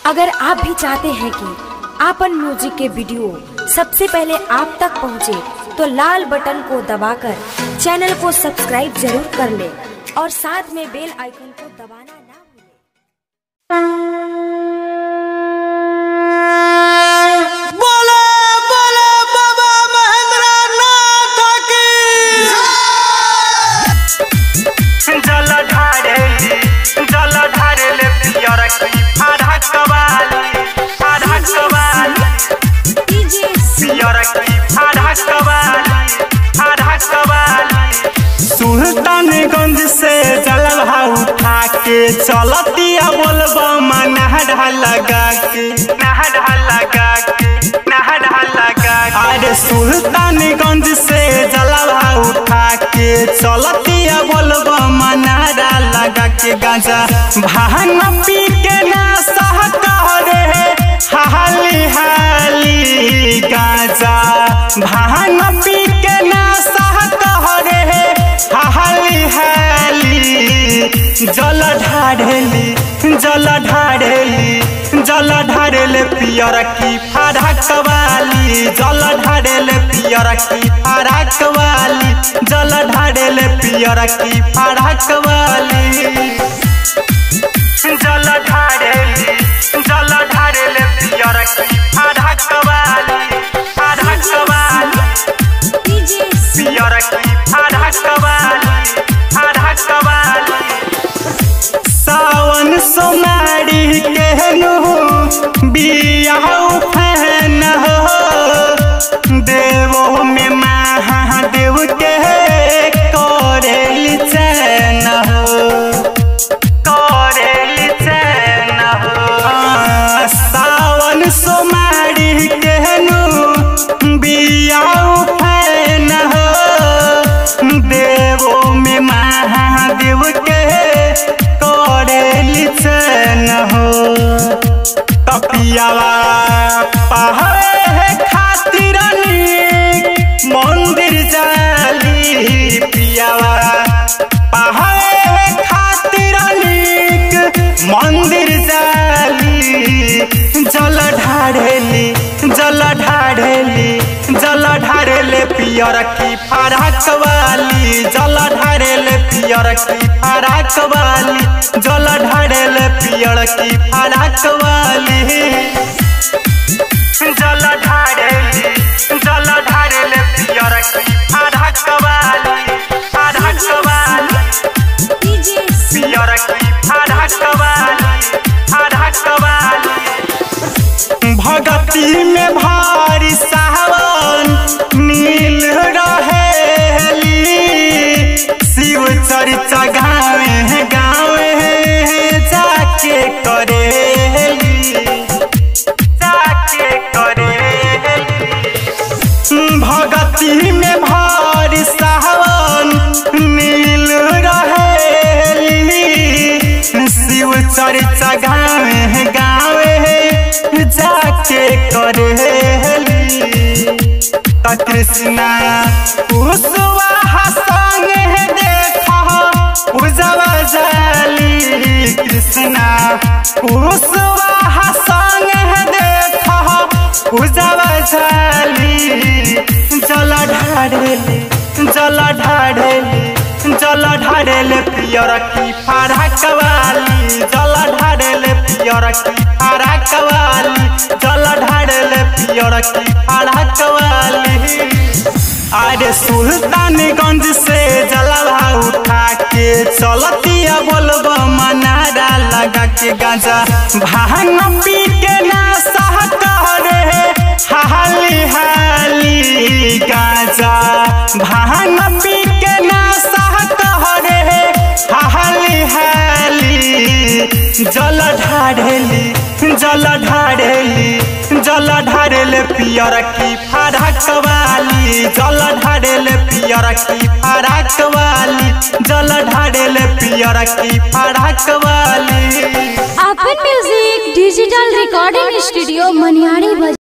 अगर आप भी चाहते हैं कि आपन म्यूजिक के वीडियो सबसे पहले आप तक पहुंचे, तो लाल बटन को दबाकर चैनल को सब्सक्राइब जरूर कर ले और साथ में बेल आइकन को दबाना ना भूलें। बोले बोले बाबा महेंद्र नाथ की जल ढारेली जल ढारेले पियर की आधा कवाली आधा कवाली पियर की आधा कवाली आधा कवाली सुल्तानगंज से जलवा उठा के चलतिया बोलबा नहडा लगा के नहडा लगा के नहडा लगा के अरे सुल्तानगंज से जलवा उठा के चलतिया बोलबा नहडा लगा के गांजा भांग पी के ना सह रे हाली हाली गांजा भांग पी के ना सह रे हाली हाली जल ढाढ़ेली जल ढाढ़ेली जल ढाढ़ेले पियर की फाड़ा कवाली जल ढाढ़ेले पियर की फाड़ा कवाली जल ढाढ़ेले पियर की फाड़ा कवाली जल ढाढ़ेली जल ढाढ़ेले पियर की फाड़ा कवाली फाड़ा कवाली पियर की फाड़ा कवाली फाड़ा कवाली सावन सोनारी केहनु बियाह फैन हो देवो में महादेव के करेली चैन हो करेली चैन हो सावन सोमारी केहनु बियाह फैन हो देवो में महादेव के करेली चैन हो तपियावा पहाड़े खातिर नीक मंदिर जाली पियावा पहाड़े खातिर नीक मंदिर जाली जल ढाढ़ेली जल ढाढ़ेली जल ढाढ़ेले पियर की फराक वाली जल ढाढ़ेले पियर की फराक वाली जल ढाढ़ेले पियर की फराक वाली जल ढाढ़ेली जल ढाढ़ेले पियर की फराक वाली फराक वाली पियर की फराक वाली फराक वाली भगती में भारी सावन नील रहेली शिव चर्चा गावे गावे जाके करेली जाके करेली भगती में भारी सावन नील रहेली शिव चर्चा गावे गावे जाके करेली त कृष्णा कुशवा संग देखा पूजवा जाली कृष्णा कुशवा संग देखा पूजवा जाली जल ढाढ़ेली जल ढाढ़ेली जल ढाढ़ेले पियर की फाड़ा कवाली जल ढाढ़ेले पियर की फाड़ा कवाली जल ढाढ़ेले पियर की फाड़ा कवाली अरे सुल्तानगंज से जलवा उठा के चलतिया बोलबा मनारा लगा के गांजा भांग पी के ना सह रे हाली हाली गांजा भांग पी के ना सह रे हाली हाली जल ढाढ़ेली जल ढाढ़ेली जल ढाढ़ेले पियर की फाड़ा कवाली जल ढाढ़ेले पियर की फाड़ा कवाली जल ढाढ़ेले पियर की फाड़ा कवाली अपन music digital recording studio Maniyari